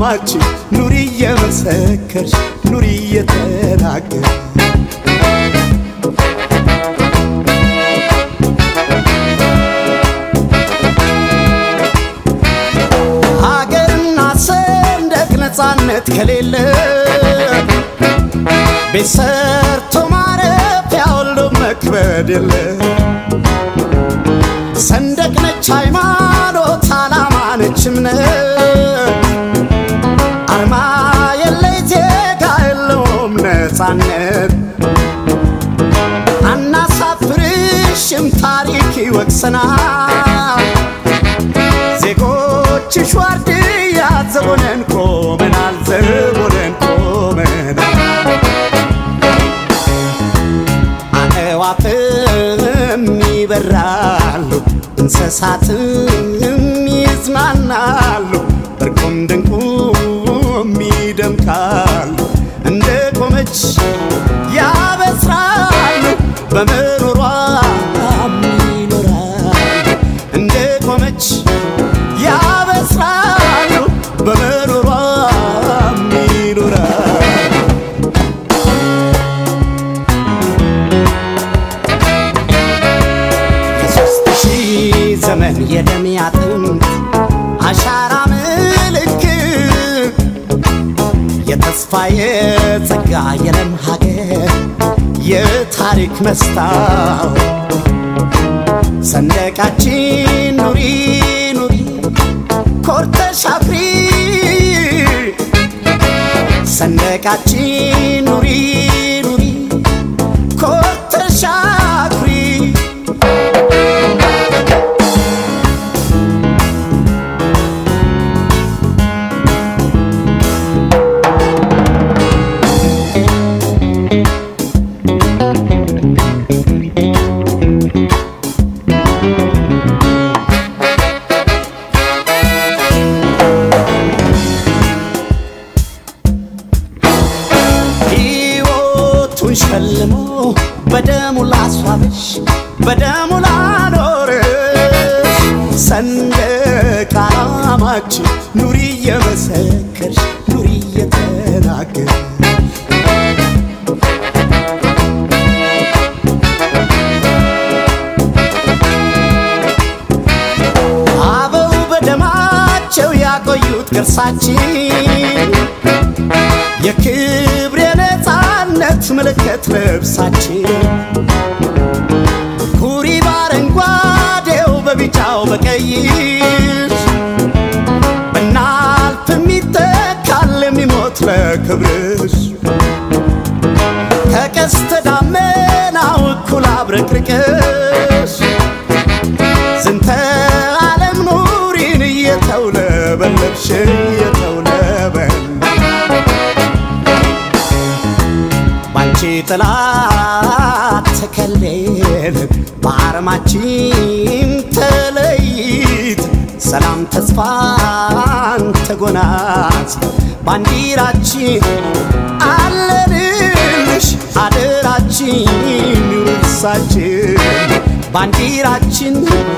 ዓላማችን ኑሪ እየመሰከርሽ ኑሪ እየተናገር ሀገርና ሰንደቅ ነፃነት ከሌለ ቤት ሰርቶ ማረፊያ ወልዶ መክበድ የለ ሰንደቅ ነች ሃይማኖት ዓላማ ነች እምነት አርማ የለይ ዜጋ የለውም ነፃነት አናሳፍርሽም ታሪክ ይወቅሰናል ዜጎችሽ ዋርድያ ዘቦነን ቆመናል ዘቦነን ቆመናል አዕዋፍም ይበራሉ እንስሳትም ይዝናናሉ እርቁም ድንቁም ይደምቃሉ እንደ ቆመች ያበስራሉ በመኖሯም ይኖራሉ እንደ ቆመች ያበስራሉ በመኖሯም ይኖራሉ የሶስት ሺህ ዘመን የደም አጥንት አሻራ ምልክት የተስፋ የጸጋ የለም ሀገር የታሪክ መስታወት ሰንደቃችን ኑሪ ኑሪ ኮርተሽ አፍሪ ሰንደቃችን ኑሪ ኑሪ ኮርተሽ አፍሪ ሕይወቱን ሸልሞ በደሙ ላስዋበሽ በደሙ ላኖርሽ ሰንደቅ ዓላማችን ኑሪ እየመሰከርሽ ኑሪ እየተናገር አበው በደማቸው ያቆዩት ቅርሳችን የክብር የነፃነት ምልክት ልብሳችን ኩሪ በአረንጓዴው በቢጫው በቀይር ብናልፍ የሚተካል የሚሞት ለክብርሽ ከቀስተ ደመናው እኩል አብረቅርቅሽ ዝንተ ዓለም ኑሪን እየተውለበለብሽ እየተውለበል ባንቺ ጥላ ተከልለን በአርማችን ተለይት ሰላም ተስፋን ተጎናጽ ባንዲራችን አለንልሽ አደራችን ውርሳችን ባንዲራችን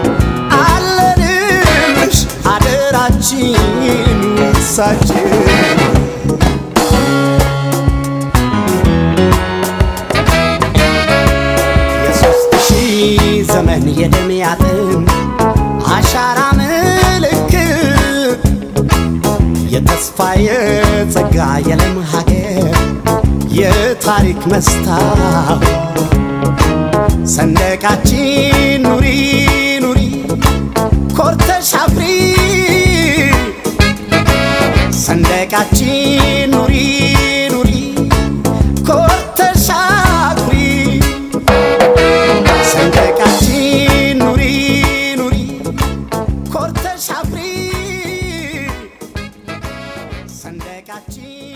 አለንልሽ አደራችን ውርሳችን የሶስት ሺህ ዘመን የደም አጥንት አሻራ ምልክት የተስፋ የጸጋ የለም ሀገር የታሪክ መስታወት ሰንደቃችን ኑሪ ኑሪ ኮርተሽ አፍሪ ሰንደቃችን ኑሪ ኑሪ ኮርተሽ አፍሪ ሰንደቃችን ኑሪ ኑሪ ኮርተሽ አፍሪ ሰንደቃችን